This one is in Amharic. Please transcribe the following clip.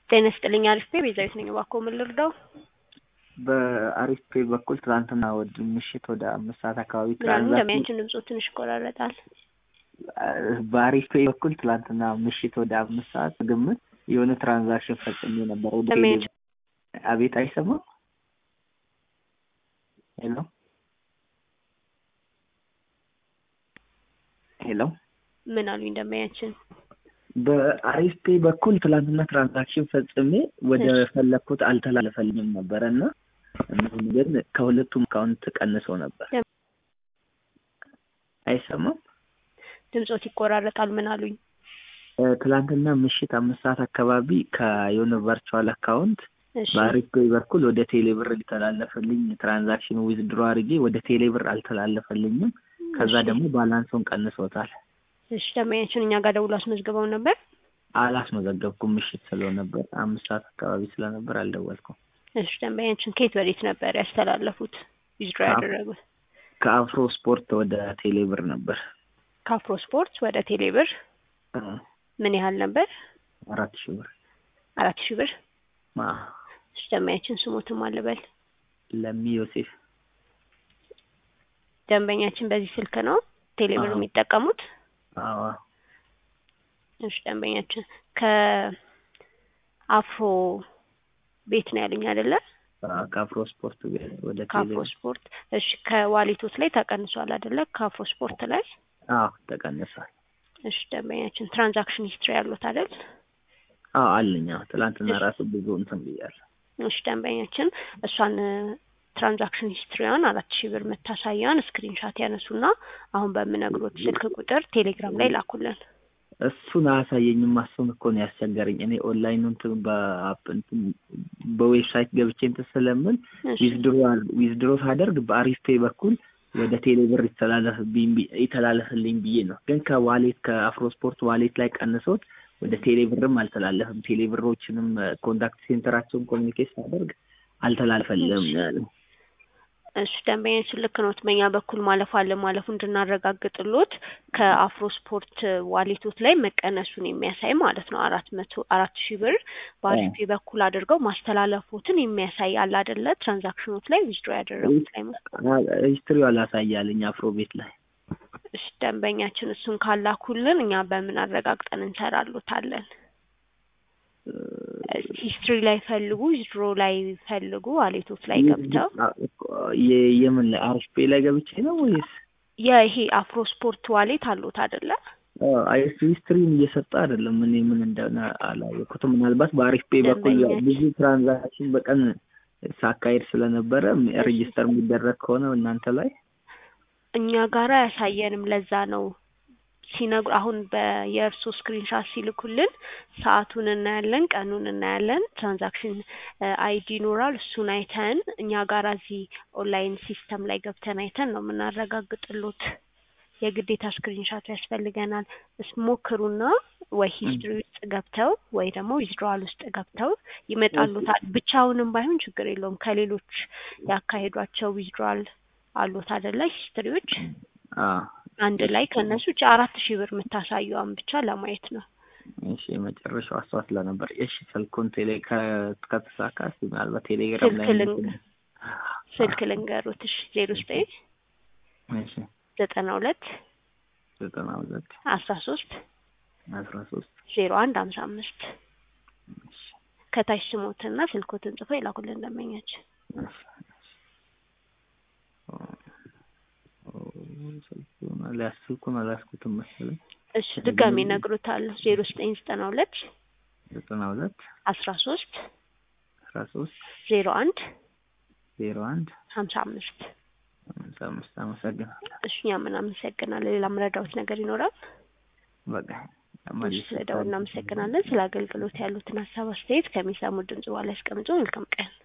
ጤና ይስጥልኝ አሪፍ ፔ ቤዛዊት ነኝ። እባክዎ ምን ልርዳው? በአሪፍ ፔ በኩል ትናንትና ወደ ምሽት ወደ አምስት ሰዓት አካባቢ ምናምን ትራንዛክሽን እንደሚያንችን ድምፆ ትንሽ ይቆራረጣል። በአሪፍ ፔ በኩል ትናንትና ምሽት ወደ አምስት ሰዓት ግምት የሆነ ትራንዛክሽን ፈጽሜ ነበር። ወደ እንደሚያንችን አቤት አይሰማም? ሄሎ ሄሎ ምን አሉኝ እንደሚያንችን በአሪፍ ፔ በኩል ትላንትና ትራንዛክሽን ፈጽሜ ወደ እሺ። ፈለግኩት አልተላለፈልኝም ነበረ እና እነሆም ግን ከሁለቱም አካውንት ቀንሶ ነበር። ለም- አይሰማም? ድምፆት ይቆራረጣል። ምን አሉኝ? እ፣ ትላንትና ምሽት አምስት ሰዓት አካባቢ ከየሆነ ቨርቹዋል አካውንት እሺ በአሪፍ ፔ በኩል ወደ ቴሌብር ሊተላለፈልኝ ትራንዛክሽን ዊዝድሮ አድርጌ ወደ ቴሌብር አልተላለፈልኝም። ከዛ እሺ። ደግሞ ባላንሱን ቀንሶታል። እሺ ደንበኛችን እኛ ጋር ደውሎ አስመዝግበው ነበር። አላስመዘገብኩም። ምሽት ስለነበር አምስት ሰዓት አካባቢ ስለነበር አልደወልኩም። እሺ ደንበኛችን ከየት ወዴት ነበር ያስተላለፉት ዊዝድሮ ከአፍ- ያደረጉት? ከአፍሮ ስፖርት ወደ ቴሌብር ነበር ከአፍሮ ስፖርት ወደ ቴሌብር እ፣ ምን ያህል ነበር? አራት ሺህ ብር አራት ሺህ ብር። ማ እሺ ደንበኛችን ስሞትም አልበል። ለሚ ዮሴፍ ደንበኛችን በዚህ ስልክ ነው ቴሌብር አዎ። የሚጠቀሙት? አዎ እሺ ደንበኛችን ከአፍሮ ቤት ነው ያሉኝ አይደለ? አዎ፣ ከአፍሮ ስፖርት ቤት ወደ ከአፍሮ ቴሌብር ስፖርት። እሺ ከዋሌቶት ላይ ተቀንሷል አይደለ? ከአፍሮ ስፖርት ላይ። አዎ ተቀንሷል። እሺ ደንበኛችን ትራንዛክሽን ሂስትሪ ያሉት አይደል? አዎ አለኝ። አዎ ትላንትና እሺ። ራሱ ብዙ እንትን ብያለሁ። እሺ ደንበኛችን እሷን ትራንዛክሽን ሂስትሪዋን አራት ሺህ ብር የምታሳያን ስክሪንሻት ያነሱና አሁን በምነግሮት ስልክ ቁጥር ቴሌግራም ላይ ላኩልን። እሱን አያሳየኝም። እሱን እኮ ነው ያስቸገረኝ። እኔ ኦንላይን እንትን በአፕ እንትን በዌብሳይት ገብቼ እንትን ስለምል እሺ ዊዝድሮ ዊዝድሮ ሳደርግ በአሪፍ ፔ በኩል ወደ ቴሌብር ይተላለፍብኝ ቢ- ይተላለፍልኝ ብዬ ነው። ግን ከዋሌት ከአፍሮ ስፖርት ዋሌት ላይ ቀንሶት ወደ ቴሌብርም አልተላለፍም። ቴሌብሮችንም ኮንታክት ሴንተራቸውን ኮሚኒኬት ሳደርግ አልተላለፈልም እሺ። ነው ያለው። እሺ ደንበኛችን ልክ ኖት። በእኛ በኩል ማለፍ አለ ማለፉ እንድናረጋግጥሎት ከአፍሮ ስፖርት ዋሌቶት ላይ መቀነሱን የሚያሳይ ማለት ነው። አራት መቶ አራት ሺህ ብር በአሪፍ በኩል አድርገው ማስተላለፎትን የሚያሳይ አለ አይደለ? ትራንዛክሽኖት ላይ ዊዝድሮ ያደረጉት ላይ ነው። ሂስትሪው አላሳያልኝ አፍሮ ቤት ላይ እሺ ደንበኛችን እሱን ካላኩልን እኛ በምን አረጋግጠን እንሰራሎታለን? ሂስትሪ ላይ ፈልጉ፣ ዊዝድሮ ላይ ፈልጉ፣ ዋሌቶት ላይ ገብተው የ- የምን ላይ አሪፍ ፔ ላይ ገብቼ ነው ወይስ የይሄ አፍሮ ስፖርት ዋሌት አሉት አይደለ? አይስ ሂስትሪን እየሰጠ አይደለም። እኔ ምን እንደሆነ አላወቅኩትም። ምናልባት በአሪፍ ፔ በኩል ደንበኛችን- ብዙ ትራንዛክሽን በቀን ሳካሄድ ስለነበረ ሬጂስተር የሚደረግ ከሆነ እናንተ ላይ እኛ ጋራ አያሳየንም። ለዛ ነው ሲነግሩ አሁን በየእርሶ ስክሪንሻት ሲልኩልን ሰዓቱን እናያለን፣ ቀኑን እናያለን፣ ትራንዛክሽን አይዲ ይኖራል። እሱን አይተን እኛ ጋራ እዚህ ኦንላይን ሲስተም ላይ ገብተን አይተን ነው የምናረጋግጥሎት። የግዴታ ስክሪንሻቱ ያስፈልገናል። እስ ሞክሩና ወይ ሂስትሪ ውስጥ ገብተው ወይ ደግሞ ዊዝድሮዋል ውስጥ ገብተው ይመጣሉታል። ብቻውንም ባይሆን ችግር የለውም። ከሌሎች ያካሄዷቸው ዊዝድሮዋል አሉት አይደለ? ሂስትሪዎች አዎ። አንድ ላይ ከእነሱ ውጭ አራት ሺህ ብር የምታሳየዋን ብቻ ለማየት ነው። እሺ የመጨረሻው እሷ ስለነበር እሺ ስልኩን ቴሌ ከ- ከተሳካ እስኪ ምናልባት ቴሌግራም ስልክ ላይ ልንግ ስልክ ልንገሩት። እሺ ዜሮ ዘጠኝ እሺ ዘጠና ሁለት ዘጠና ሁለት አስራ ሶስት አስራ ሶስት ዜሮ አንድ ሀምሳ አምስት ከታች ስሞትና ስልኮትን ጽፎ ይላኩልን ደንበኛችን። ስልኩን አልያዝ- ስልኩን አልያዝኩትም መሰለኝ። እሺ ድጋሜ እነግሮታለሁ። ዜሮ ዘጠኝ ዘጠና ሁለት ዘጠና ሁለት አስራ ሶስት አስራ ሶስት ዜሮ አንድ ዜሮ አንድ ሀምሳ አምስት አምሳ አምስት አመሰግናለሁ። እሺ እኛ ምን አመሰግናለን። ሌላ መረዳዎት ነገር ይኖራል? በቃ እሺ መልሼ ስለደውል እናመሰግናለን። ስለ አገልግሎት ያሉትን ሀሳብ አስተያየት ከሚሰሙ ድምጽ በኋላ ያስቀምጡ። መልካም ቀን